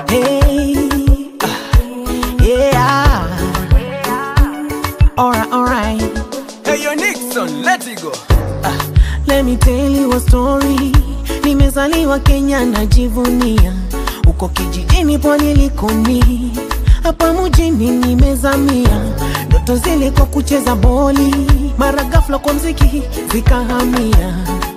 Hey, ah, yeah. Alright, alright. Hey, yo, Nixon, let it go. Let me tell you a story. Nimezaliwa Kenya najivunia, uko kijijini pwani Likoni, hapa mjini nimezamia. Ndoto zile kwa kucheza boli, mara ghafla kwa mziki zikahamia.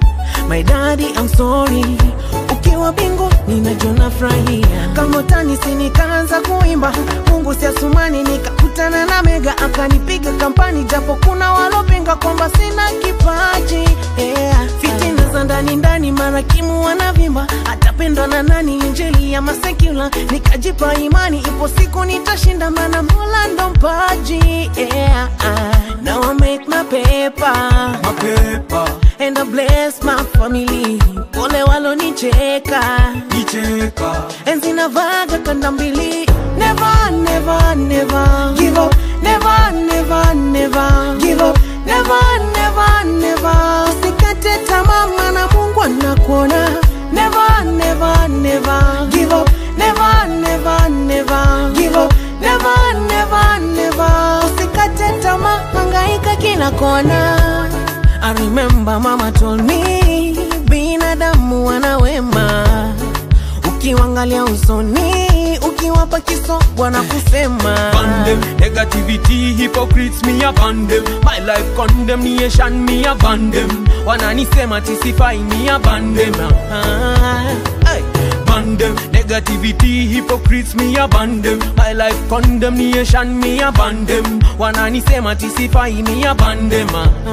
My daddy I'm sorry, ukiwa bingu ninajona furahia. Kama utani si nikaanza kuimba, Mungu si asumani, nikakutana na Mega akanipiga kampani, japo kuna walopinga kwamba sina kipaji yeah. Fitina za ndani ndani, marakimu wanavimba, atapendwa na nani? Injili ya masekula, nikajipa imani, ipo siku nitashinda, maana Mola ndo mpaji yeah. Now I make my paper Mapepa, and I bless my family. Pole walonicheka, nicheka. enzi navaga kanda mbili. Never, never, never give up. Never, never, never give up. Never, never, never. Usikate tamaa, maana Mungu anakuona. Never, never, never give up. Never, never, never give up. Never, never, never. Usikate tamaa, hangaika kila kona. I remember mama told me binadamu wana wema, ukiwangalia usoni, ukiwapa kiso bwana kusema Ban them, negativity, hypocrites, me upon them. My life condemnation, me upon them. Wananisema tisifai, me upon them. Ah, Hey. Ban them, negativity, hypocrites, me upon them. My life condemnation, me upon them. Wananisema tisifai, me upon them.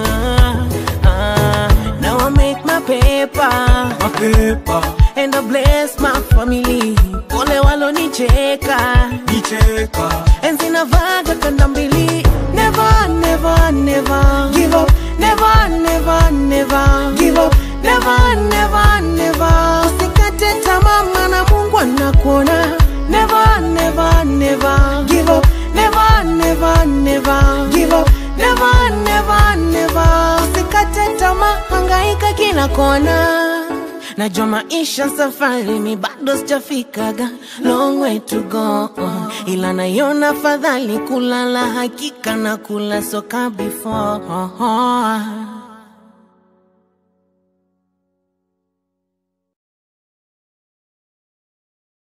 ah, ah. Now I make my paper Mapepa, and I bless my family. Pole walonicheka, nicheka. enzi navaga kanda mbili. Never, never, never give up. Never, never, never give up. Never, never, never. Usikate tamaa, maana Mungu anakuona. Never, never, never give up. Never, never, never give up. Never, never, never. Usikate tamaa, hangaika kila kona. Najua maisha safari, mi bado sijafikaga, long way to go, ila naiona fadhali kulala, hakika na kula soka before